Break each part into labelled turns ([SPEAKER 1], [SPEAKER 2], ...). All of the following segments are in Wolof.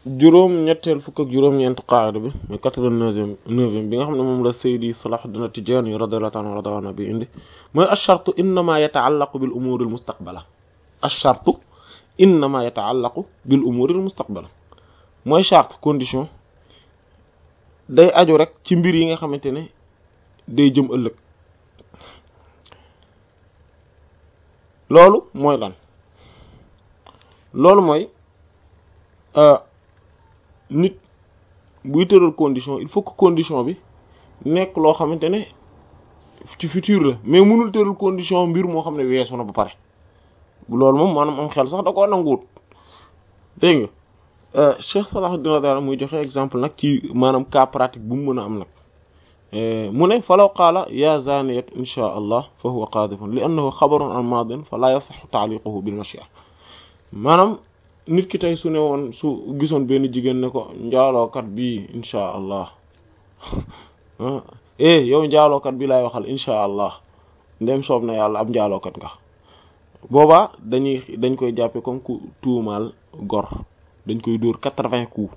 [SPEAKER 1] juróom ñetteel fukk ak juróom-ñeent qaada bi mais quatre-vingt-neuvième neuvième bi nga xam ne moom la Seydi Salahuddin At-Tidjânî radiyallahu anhu radwana bi indi mooy ash-shartu innama yata'allaqu bil umuri al mustaqbala ash-shartu innama yata'allaqu bil umuri al mustaqbala mooy charte condition day aju rek ci mbir yi nga xamante ne day jëm ëllëg loolu mooy lan loolu mooy nit buy tëral condition il faut que condition bi nekk loo xamante ne ci futur la mais mënul tëral condition mbir moo xam ne weesu na ba pare loolu moom maanaam am xel sax da koo nanguwut dégg nga Cheikh Salahuddin radiyallahu muy joxe exemple nag ci maanaam cas pratique bu mu mën a am nag mu ne falaw qaala ya zaniyat insha allah fa huwa qaadifun li annahu xabarun an maadin fa la yasaxu taaliquhu bil mashia maanaam nit ki tey su ne woon su gisoon benn jigéen ne ko njaalookat bi insha allah eh yow njaalookat bi laay waxal insha allah ndem soob na yàlla ab njaalookat nga boobaa dañuy dañ koy jàppe comme ku tuumaal gor dañ koy dóor quatre-vingts coups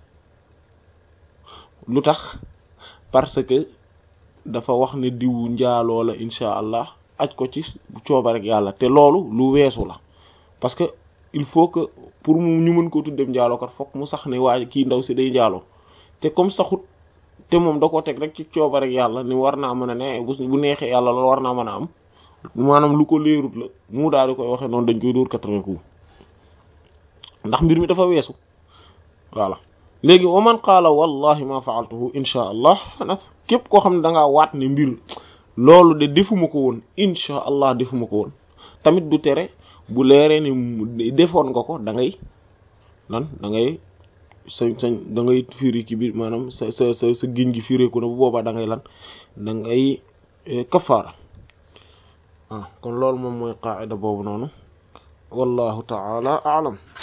[SPEAKER 1] lu tax parce que dafa wax ne diwu njaaloo la insha allah aj ko ci cooba rek yàlla te loolu lu weesu la parce que il faut que pour mu ñu mën ko tuddee njaalookat fokk mu sax ne waaye kii ndaw si day njaaloo te comme saxut te moom da ko teg rek ci cooba rek yàlla ni war naa mën a ne bu neexee yàlla loolu war naa mën a am maanaam lu ko leerut la mu daal di koy waxee noonu dañ koy dóor quatre-vingts coups ndax mbir mi dafa weesu voilà léegi wa man qaala wallahi ma fa'altuhu insha allah xanaa képp koo xam ne da ngaa waat ne mbir loolu de defuma ko woon insha allah defuma ko woon tamit du tere bu leeree ni defoon nga ko da ngay lan da ngay sa sa da ngay firi ci biir maanaam sa sa sa sa giñ gi fireeku na bu boobaa da ngay lan da ngay kafaara ah kon loolu moom mooy qaa'ida boobu noonu wallahu ta'ala a'lam